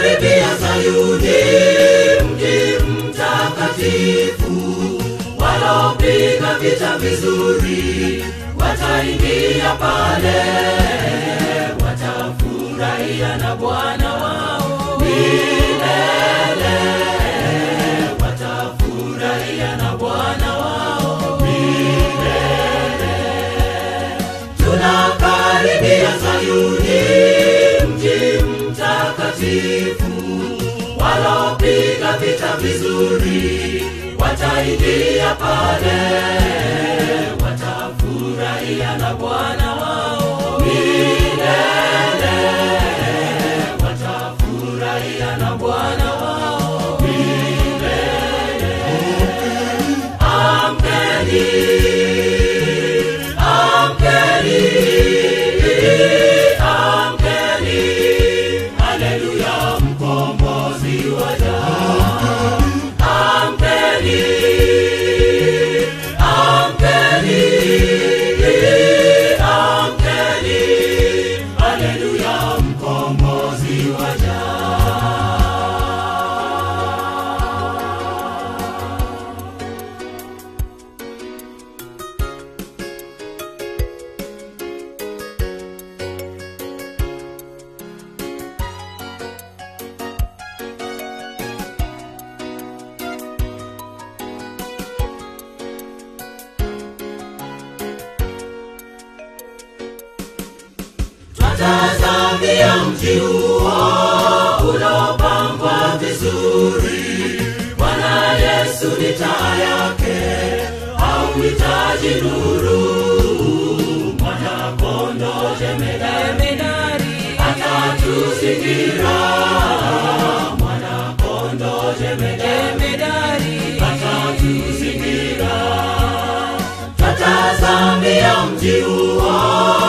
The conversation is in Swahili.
Tunakaribia Sayuni, mji mtakatifu. Walopiga vita vizuri wataingia pale, watafurahia na Bwana wao milele, watafurahia na Bwana wao milele. Tunakaribia Sayuni, mji mtakatifu. Walopiga vita vizuri wataingia pale, watafurahia na Bwana wao milele, watafurahia na Bwana wao milele. Amkeni, amkeni, amkeni, haleluya, mkombozi waja. Amkeni, amkeni, amkeni, haleluya, mkombozi waja. Twatazamia mji huo uliopambwa vizuri. Bwana Yesu ni taa yake, hauhitaji nuru. Mwana-kondoo jemedari atatuzingira. Mwana-kondoo jemedari atatuzingira. Twatazamia mji huo